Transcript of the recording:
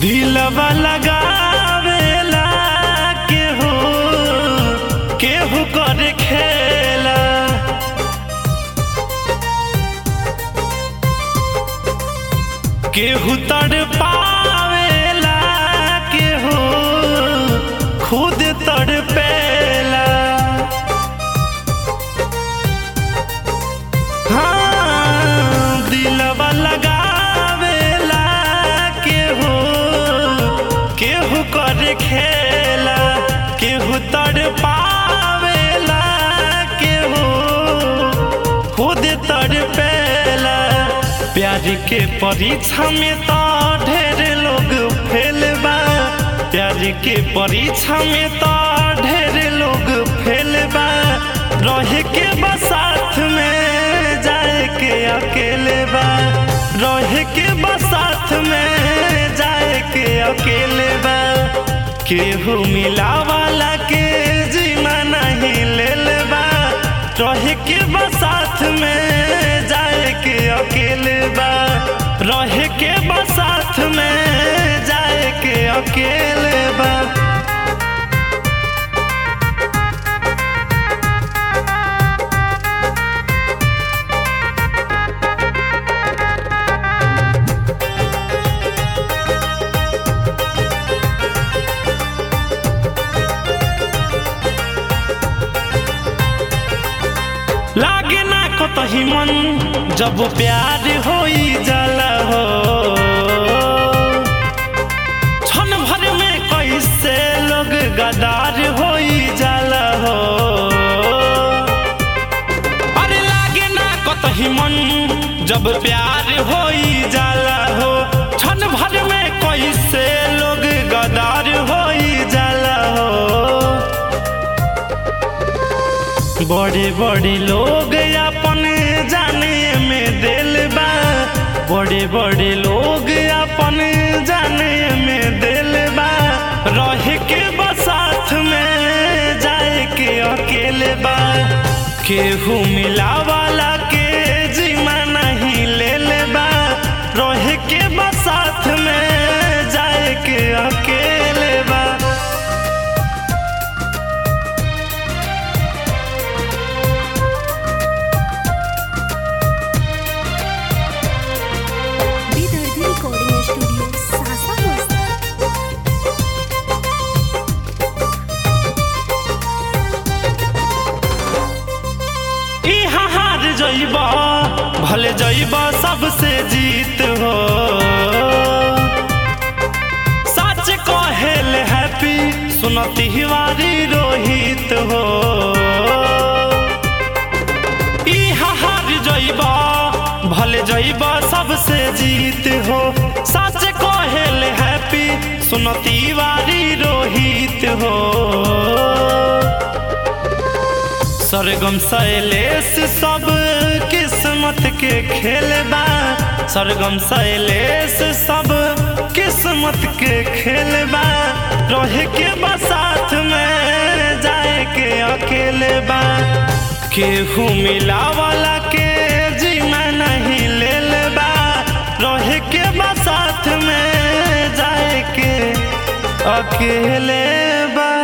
दिलवा लगावेला केहू केहू कर खेला केहू तड़ पावेला केहू खुद तड़ पेला हाँ, दिलवा लगावेला केहू केहू कर खेला केहू तड़ पावेला केहू खुद तड़ पेला प्यार के परीक्षा में तो ढेर लोग फेल बा प्यार के परीक्षा में तो ढेर लोग फेल बा रहे के बा साथ में जाए के अकेले बा रहे के बा साथ में जाए के अकेले बा केहू मिला वाला के जीना नहीं लेल बा रहे के बा साथ में जाए के अकेले बा रहे के बा साथ में जाए के अकेले बा लागे ना कतही मन जब प्यार होई जाला हो क्षण भर में कैसे लोग गदार होई जाला हो अरे लागे ना कतही मन जब प्यार होई जाला हो क्षण भर में कैसे लोग गदार होई जाला हो बड़े बड़े लोग अपन जाने में दिल बा बड़े बड़े लोग अपन जाने में दिल बा रह के बसाथ में जाए के अकेले बा केहू मिला वाला के जीमा नहीं लेल बा रह के बसाथ में जाए के अकेले बा विदर्भी रिकॉर्डिंग स्टूडियो सासा मस्ती इहाँ हार जइबा भले जइबा सबसे जीत हो सच कहेल हैप्पी सुनती हिवारी रोहित हो इहाँ हार जइबा भले जइबा सबसे जीत हो सच कहेल हैप्पी सुनती वारी रोहित हो सरगम शैलेश सब किस्मत के खेल बा सरगम शैलेश सब किस्मत के खेल बा रहे के बा साथ में जाए के अकेले बा केहू मिला वाला के जीना नहीं लेल बा रहे के बा साथ में जाए के अकेले बा